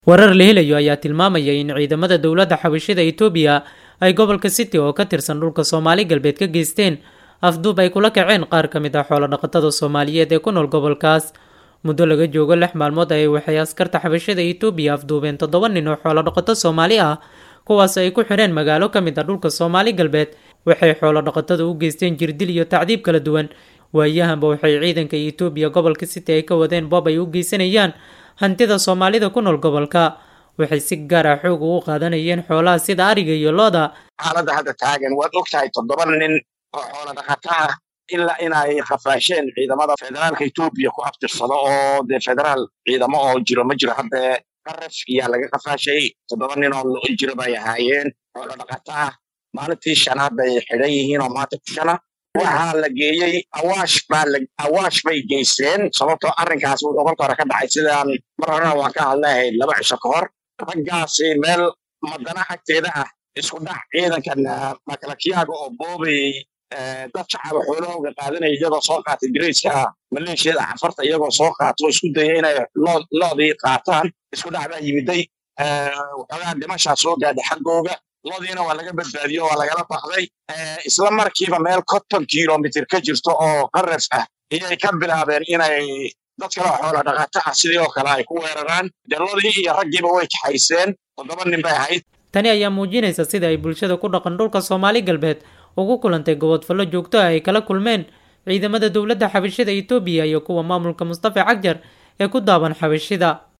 warar la helayo ayaa tilmaamaya in ciidamada dowladda xabashida itoobiya ay gobolka city oo ka tirsan dhulka soomaali galbeed ka geysteen afduub ay kula kaceen qaar ka mid ah xoolodhaqatada soomaaliyeed ee ku nool gobolkaas muddo laga joogo lix maalmood ayay waxay askarta xabashada itoobiya afduubeen toddoba nin oo xoolodhaqato soomaali ah kuwaas ay ku xidheen magaalo ka mid ah dhulka soomaali galbeed waxay xoolodhaqatada u geysteen jirdil iyo tacdiib kala duwan waayahanba waxay ciidanka itoobiya gobolka city ay ka wadeen boob ay u geysanayaan hantida soomaalida ku nool gobolka waxay si gaar ah xoog ugu qaadanayeen xoolaha sida ariga iyo looda xaaladda hadda taagan waad og tahay toddoba nin oo xoolo dhaqato ah ilaa inay khafaasheen ciidamada federaalka etoobiya ku abtirsado oo dee federaal ciidamo oo jiro ma jiro hadda qaraf iyaa laga khafaashay toddoba nin oo lo jiro bay ahaayeen xoolo dhaqato ah maalintii shanaad bay xidhan yihiin oo maanta ku shana waxaa la geeyey awaash baa awaash bay geysteen sababtoo arrinkaas wuxuu kolka hore ka dhacay sidaan mar horena waan ka hadleahayd laba cisho ka hor raggaasi meel madana agteeda ah isku dhac ciidankan makalakiyaaga oo boobayey dad shacaba xoolahooga qaadanaya iyagoo soo qaatay dirayska maleeshiyada cafarta iyagoo soo qaato isku daya inay loodii qaataan isku dhac baa yimiday waxoogaa dhimashaa soo gaadhay xaggooga loodiina waa laga badbaadiyo waa lagala baxday isla markiiba meel konton kilomitr ka jirto oo qaraf ah ayay ka bilaabeen inay dad kale oo xoola dhaqato ah sidii oo kale ay ku weeraraan dee loodii iyo raggiiba way kaxayseen toddoba nin bay ahayd tani ayaa muujinaysa sida ay bulshada ku dhaqan dhulka soomaali galbeed ugu kulantay gobodfallo joogto ah ay kala kulmeen ciidamada dowladda xabashida itoobiya iyo kuwa maamulka mustafa cagjar ee ku daaban xabashida